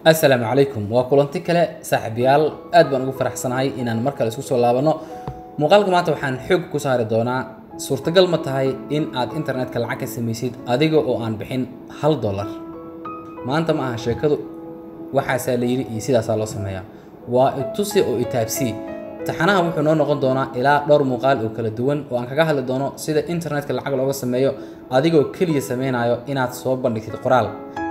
assalaamu calaykum waa kulanti kale saaxiibayaal aad baan ugu faraxsanahay inaan mar kale isku soo laabanno muuqaalka maanta waxaan xoog ku saari doonaa suurtagal ma tahay in aad internetka lacag ka samaysid adiga oo aan bixin hal dollar maanta ma aha sheekadu waxaasaa la yidhi iyo sidaasaa loo sameeyaa waa itusi oo itaabsii taxanaha wuxuu noo noqon doonaa ilaa dhowr muuqaal oo kala duwan oo aan kaga hadli doono sida internetka lacag looga sameeyo adigoo keliya samaynayo inaad soo bandhigtid qoraal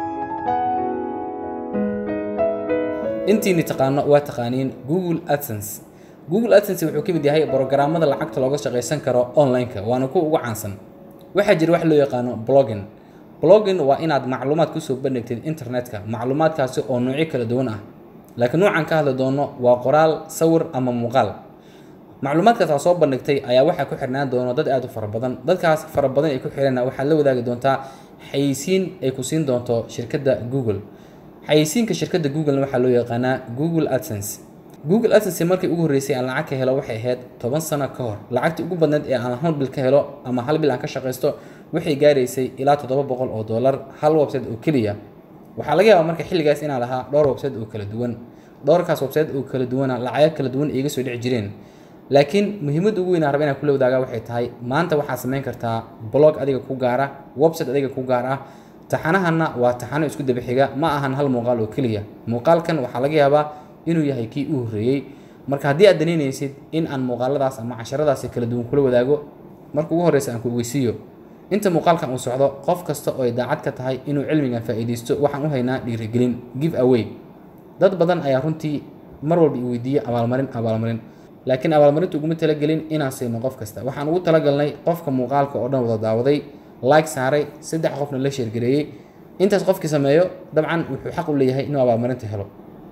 intiini taqaano waa taqaaniin google adsense google adsense wuxuu ka mid yahay brogaraamada lacagta looga shaqaysan karo online-ka waana kuwa ugu caansan waxaa jira wax loo yaqaano blogging blogging waa inaad macluumaad kusoo bandhigtid internetka macluumaadkaasi oo noocyo kala duwan ah laakiin nuucan ka hadli doono waa qoraal sawir ama muuqaal macluumaadkaas aa soo bandhigtay ayaa waxaa ku xirnaan doono dad aad u fara badan dadkaas fara badan ay ku xirana waxaad la wadaagi doontaa xayisiin ay ku siin doonto shirkadda google xayisiinka shirkadda googlena waxaa loo yaqaanaa google adsense google adsense markii ugu horreysay aan lacag ka helo waxay ahayd toban sano ka hor lacagtii ugu badneed ee aan hal bil ka helo ama hal bil aan ka shaqaysto waxay gaaraysay ilaa toddoba boqol oo dollar hal website oo keliya waxaa laga yaabaa marka xilligaas inaan lahaa dhowr website oo kala duwan dhowrkaas website oo kala duwana lacago kala duwan iiga soo dhici jireen laakiin muhiimadda ugu weyn aan raba inaan kula wadaagaa waxay tahay maanta waxaad samayn kartaa blog adiga ku gaara website adiga ku gaar ah taxanahanna waa taxano isku daba xiga ma ahan hal muuqaal oo keliya muuqaalkan waxaa laga yaabaa inuu yahay kii u horreeyey marka haddii aad danaynaysid in aan muuqaaladaas ama casharadaasi kala duwan kula wadaago marka ugu horreysa aan ku ogeysiiyo inta muuqaalkan uu socdo qof kasta oo ay daacad ka tahay inuu cilmigan faa'iidaysto waxaan u haynaa dhiirigelin give away dad badan ayaa runtii mar walba i weydiiya abaalmarin abaalmarin laakiin abaalmarinta uguma talagelin inaan siino qof kasta waxaan ugu talagalnay qofka muuqaalka oo dhan wada daawaday like saaray saddex qofna la sheergareeyey intaas qofkii sameeyo dabcan wuxuu xaq u leeyahay inuu abaalmarinta helo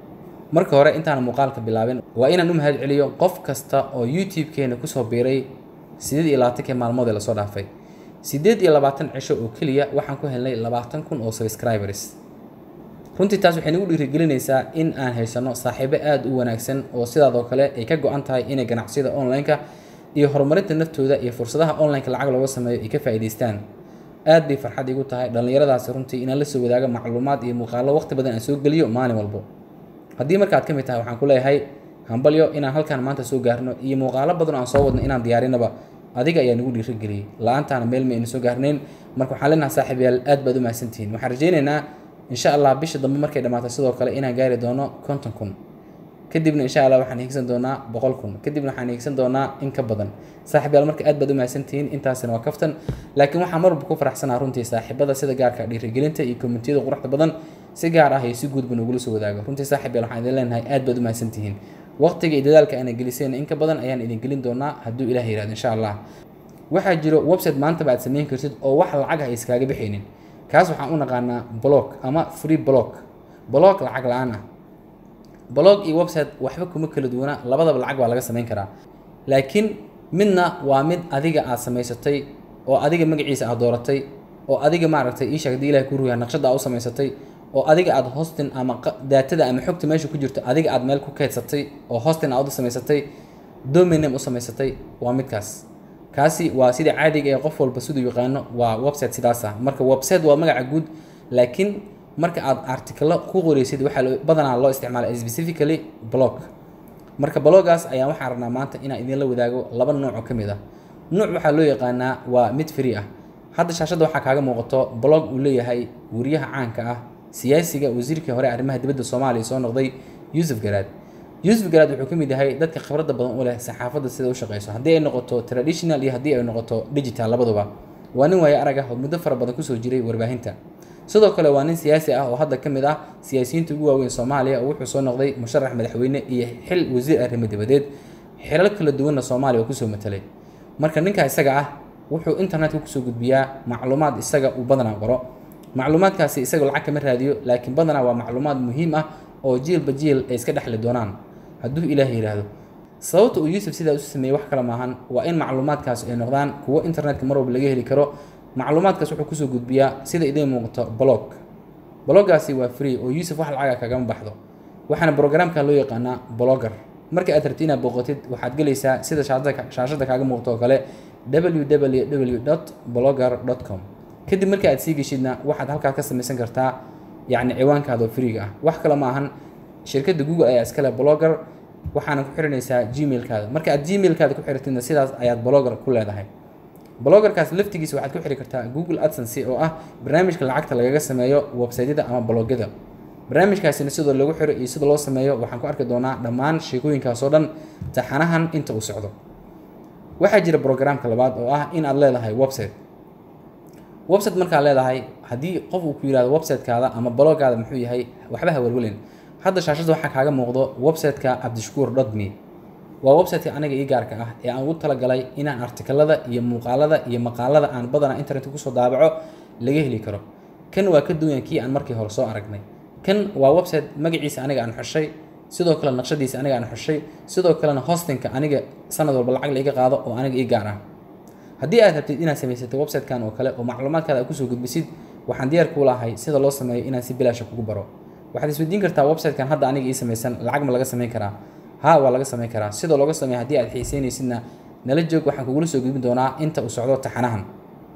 marka hore intaan muuqaalka bilaabin waa inaan u mahad celiyo qof kasta oo youtube-keena kusoo biiray siddeed iyo labaatankii maalmood ee lasoo dhaafay siddeed iyo labaatan cisho oo keliya waxaan ku helnay labaatan kun oo subscribers runtii taas waxay nagu dhiirigelinaysaa in aan haysanno saaxiibo aada u wanaagsan oo sidaadoo kale ay ka go-an tahay inay ganacsiyada online-ka iyo horumarinta naftooda iyo fursadaha online-ka lacag looga sameeyo ay ka faa'iidaystaan aad bay farxad igu tahay dhallinyaradaasi runtii inaan la soo wadaago macluumaad iyo muuqaallo waqti badan aan soo geliyo maalin walbo haddii markaad ka mid tahay waxaan ku leeyahay hambalyo inaan halkaan maanta soo gaarno iyo muuqaalo badan oo aan soo wadno inaan diyaarinaba adiga ayaa nagu dhiirigeliyey la-aantaana meel ma aynu soo gaarnayn marka waxaan leenahay saaxiibayaal aad baad u mahadsantihiin waxaan rajaynaynaa insha allah bisha dambe markay dhammaato sidoo kale inaan gaari doono konton kun kadibna insha allah waxaan hiigsan doonaa boqol kun kadibna waxaan hiigsan doonaa in ka badan saaxiibayaal marka aad baad u mahadsantihiin intaasina waa kaftan laakiin waxaan marwalba ku faraxsanaa runtii saaxiibada sida gaarka dhiirigelinta iyo kommentiyada quruxda badan si gaar ah iyo si guudba nogula soo wadaago runtii saaxiibayaal waxaan idin leenahay aad baad u mahadsantihiin waqtiga iyo dadaalka aanan gelisayna in ka badan ayaan idin gelin doonaa hadduu ilaah yihahdo insha allah waxaa jiro website maantaba aad samayn kartid oo wax lacag ah iskaaga bixaynin kaas waxaan u naqaanaa blog ama free blog blog lacag la-aan ah blog iyo website waxba kuma kala duwana labadaba lacag baa laga samayn karaa laakiin midna waa mid adiga aad samaysatay oo adiga magaciisa aad dooratay oo adiga maaragtay ii sheeg hadii ilahay ku ruyaa naqshada aad u samaysatay oo adiga aad hostin ama daatada ama xogta meesha ku jirto adiga aad meel ku keydsatay oo hostin aad u samaysatay dominam u samaysatay waa midkaas kaasi waa sida caadiga ee qof walba siduu yaqaano waa website sidaas ah marka website waa magaca guud laakiin marka aad artikalo ku qoreysid waxaa badanaa loo isticmaala specifically blog marka bloggaas ayaan waxaan rabnaa maanta inaan idinla wadaago laba nooc oo ka mid ah nuuc waxaa loo yaqaanaa waa mid free ah hadda shaashadda waxaa kaaga muuqato blog uu leeyahay wariyaha caanka ah siyaasiga wasiirkii hore arrimaha dibadda soomaaliya soo noqday yuusuf garaad yuusuf garaad wuxuu ka mid yahay dadka khibradda badan u leh saxaafadda sida u shaqeyso haddii ay noqoto traditional iyo haddii ay noqoto digital labaduba waa nin waaye arag ah oo muddo fara badan kusoo jiray warbaahinta sidoo kale waa nin siyaasi ah oo hadda ka mid ah siyaasiyiinta ugu waaweyn soomaaliya oo wuxuu soo noqday musharax madaxweyne iyo xil wasiir arrimo dibadeed xilal kala duwanna soomaaliya oo kusoo matalay marka ninka isaga ah wuxuu internetka kusoo gudbiyaa macluumaad isaga uu badanaa qoro macluumaadkaasi isaga lacag kama raadiyo laakiin badanaa waa macluumaad muhiim ah oo jiilba jiil ay iska dhexli doonaan hadduu ilaahay yidhaahdo sababta uu yuusuf sidaa usu sameeyey wax kale maahan waa in macluumaadkaas ay noqdaan kuwo internetka mar walba laga heli karo macluumaadkaas wuxuu kusoo gudbiyaa sida idiin muuqato blog bloggaasi waa free oo yuusuf wax lacaga kagama baxdo waxaana brograamka loo yaqaanaa blogger marka aad rabti inaad booqatid waxaad gelaysaa sida shaashada kaaga muuqato oo kale www blogger com kadib marka aad sii geshidna waxaad halkaas ka samaysan kartaa yacni ciwaankaada oo freega ah wax kale ma ahan shirkadda google ayaa iskale blogger waxaana ku xiranaysaa gmailkaada marka aad gmailkaada ku xiratidna sidaas ayaad blogger ku leedahay bloggerkaas laftigiisa waxaad ku xiri kartaa google adsense oo ah barnaamijka lacagta lagaga sameeyo websaydyada ama blogyada barnaamijkaasina sidoo lagu xiro iyo sida loo sameeyo waxaan ku arki doonaa dhammaan sheekooyinkaas oo dhan taxanahan inta uu socdo waxaa jira brograamka labaad oo ah in aad leedahay website website markaad leedahay haddii qof uu ku yihahdo websitekaada ama bloggaada muxuu yahay waxba ha welwelin hadda shaashada waxaa kaaga muuqdo websiteka cabdishakuur dotme waa websiteka aniga ii gaarka ah ee aan ugu talagalay inaan artikalada iyo muuqaalada iyo maqaalada aan badanaa internetka kusoo daabaco laga heli karo kan waa ka duwan kii aan markii hore soo aragnay kan waa website magaciisa aniga aan xushay sidoo kale naqshadiisa aniga aan xushay sidoo kalena hostingka aniga sanad walba lacag laiga qaado oo aniga ii gaar ah haddii aad rabtid inaad samaysatay websitekan oo kale oo macluumaadkaada aad kusoo gudbisid waxaan diyaar kuu lahay sida loo sameeyo inaan si bilaasha kugu baro waxaad isweydiin kartaa websitekan hadda aniga ii samaysan lacag ma laga samayn karaa haa waa laga samayn karaa sidoo looga sameeya haddii aad xiiseynaysidna nala joog waxaan kugula soo gudbin doonaa inta uu socdo taxanahan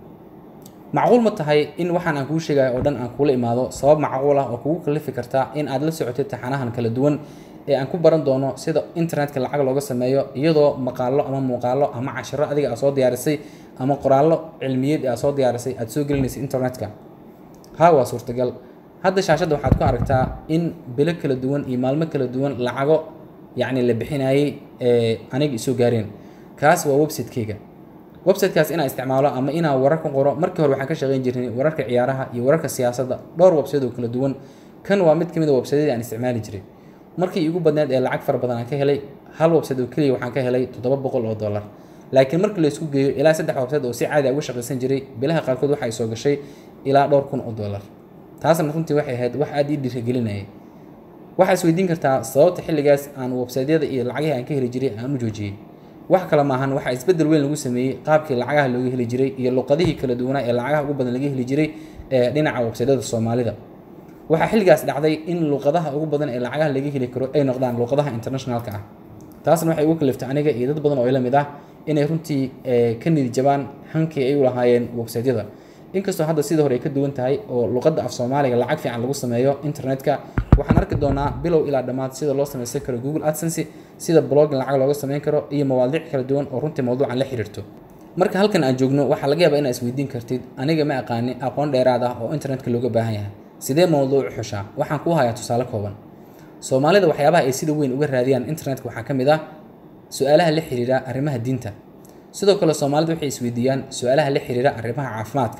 macquul ma tahay in waxaan aan kuu sheegayo oo dhan aan kuula imaado sabab macquul ah oo kugu kalifi karta in aad la socotid taxanahan kala duwan ee aan ku baran doono sida internetka lacag looga sameeyo iyadoo maqaallo ama muuqaallo ama cashiro adiga aad soo diyaarisay ama qoraallo cilmiyeed ee aad soo diyaarisay aad soo gelinaysay internetka haa waa suurtagal hadda shaashadda waxaad ku aragtaa in bilo kala duwan iyo maalmo kala duwan lacago yacni la bixinayay ee aniga isoo gaareen kaas waa websitekeyga websitekaas inaan isticmaalo ama inaan warar ku qoro markii hore waxaan ka shaqayn jirnay wararka ciyaaraha iyo wararka siyaasadda dhowr website oo kala duwan kan waa mid ka mid a websiteyadii aan isticmaali jiray markii igu badneed ee lacag fara badan aan ka helay hal website oo keliya waxaan ka helay toddoba boqol oo dollar laakiin markii la isku geeyo ilaa saddex website oo si caadi a uga shaqaysan jiray bilaha qaarkood waxa ay soo gashay ilaa dhowr kun oo dollar taasna runtii waxay ahayd wax aad ii dhiirigelinayay waxaa isweydiin kartaa sababta xilligaas aan websiteyada iyo lacagihii aan ka heli jiray aan u joojiyey wax kale maahan waxaa isbeddel weyn lagu sameeyey qaabkii lacagaha looga heli jiray iyo luqadihii kala duwanaa ee lacagaha ugu badan laga heli jiray ee dhinaca websiteyada soomaalida waxaa xilligaas dhacday in luqadaha ugu badan ee lacagaha laga heli karo ay noqdaan luqadaha internationalka ah taasna waxay ugu kaliftay aniga iyo dad badan oo ila mid ah inay runtii ka nidi jabaan hankii ay u lahaayeen websiteyada inkastoo hadda sidii hore ay ka duwan tahay oo luqadda af soomaaliga lacag fiican lagu sameeyo internetka waxaan arki doonaa bilow ilaa dhammaad sida loo samaysan karo google adsense sida blogging lacag looga samayn karo iyo mawaadiic kala duwan oo runtii mawduucan la xiriirto marka halkan aan joogno waxaa laga yaabaa inaad isweydiin kartid aniga ma aqaani aqoon dheeraad ah oo internetka looga baahan yahay sidee mawduuc u xushaa waxaan kuu hayaa tusaale kooban soomaalida waxyaabaha ay sida weyn uga raadiyaan internetka waxaa ka mid ah su-aalaha la xiriira arrimaha diinta sidoo kale soomaalida waxay isweydiiyaan su-aalaha la xiriira arrimaha caafimaadka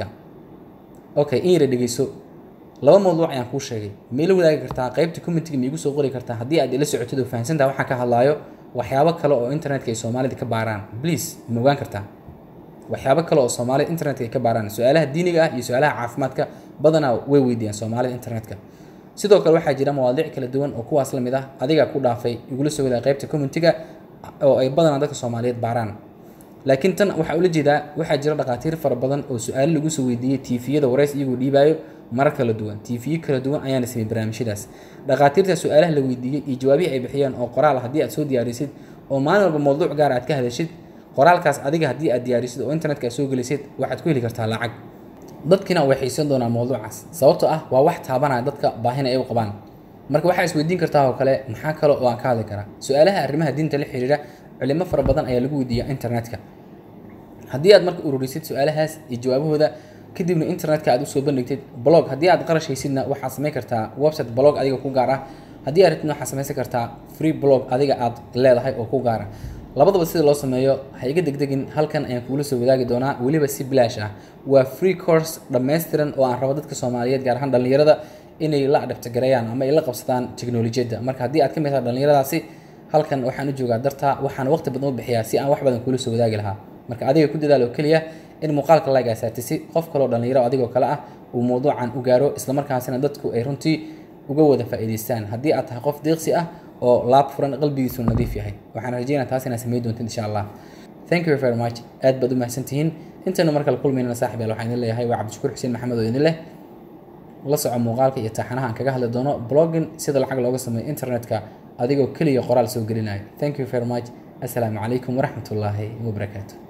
okay in yara dhegeyso laba mawduuc ayaan kuu sheegay ma ila wadaagi kartaa qaybta commentiga ma igu soo qori kartaa haddii aad ila socotid oo fahansantaha waxaan ka hadlaayo waxyaabo kale oo internetka ay soomaalida ka baaraan please ma ogaan kartaa waxyaabo kale oo soomaalida internetka ay ka baaraan su-aalaha diiniga ah iyo su-aalaha caafimaadka badanaa way weydiiyaan soomaalida internetka sidoo kale waxaa jira mawaadiic kala duwan oo kuwaas la mid ah adigaa ku dhaafay igula soo wadaag qaybta commentiga oo ay badanaa dadka soomaaliyeed baaraan laakiin tan waxaa ula jeedaa waxaa jira dhakhaatiir fara badan oo su-aalo lagu soo weydiiyey tiifiyada warays iyagoo dhiibaayo marar kala duwan tiifiyo kala duwan ayaana sameeyey barnaamijyadaas dhakhaatiirta su-aalaha la weydiiyey iyo jawaabihii ay bixiyeen oo qoraal haddii aad soo diyaarisid oo maalin walba mawduuc gaar aad ka hadashid qoraalkaas adiga haddii aad diyaarisid oo internetka aad soo gelisid waxaad ku heli kartaa lacag dadkina way xiisan doonaan mawduucaas sababtoo ah waa wax taabanaya dadka baahina ay u qabaan marka waxaa isweydiin kartaa oo kale maxaa kale oo aan ka hadli karaa su-aalaha arrimaha diinta la xiriira culimo fara badan ayaa lagu weydiiyaa internetka haddii aad marka ururisid su-aalahaas iyo jawaabahooda kadibna internetka aad usoo bandhigtid blog haddii aad qarash haysidna waxaad samayn kartaa website blog adiga ku gaar ah haddii aad rabtidna waxaad samaysan kartaa free blog adiga aad leedahay oo ku gaara labadaba sida loo sameeyo ha iga degdegin halkan ayaan kuula soo wadaagi doonaa weliba si bilaash ah waa free course dhammaystiran oo aan rabo dadka soomaaliyeed gaar ahaan dhallinyarada inay la adhabtagareeyaan ama ay la qabsadaan teknolojiyadda marka haddii aad ka mid tahay dhallinyaradaasi halkan waxaan u joogaa dartaa waxaan waqti badan u bixiyaa si aan wax badan kuula soo wadaagi lahaa marka adiga ku dadaal oo keliya in muuqaalka like asaatisi qof kaloo dhallinyaro adigoo kale ah uu mawduucan u gaaro islamarkaasina dadku ay runtii uga wada faa'iidaystaan haddii aad tahay qof deeqsi ah oo laab furan qalbigiisu nadiif yahay waxaan rajeynaa taas inaad samayn doontid insha allah thank you very much aad baad u mahadsantihiin intaynu mar kale kulmaynana saaxib yaal waxaan idin leeyahay waa cabdishakuur xuseen maxamed oo idin leh la soco muuqaalka iyo taxanaha aan kaga hadli doono blogging sida lacag looga sameeyo internetka adigoo keliya qoraal soo gelinayo thank you very much assalaamu calaykum waraxmat ullaahi wabarakaatu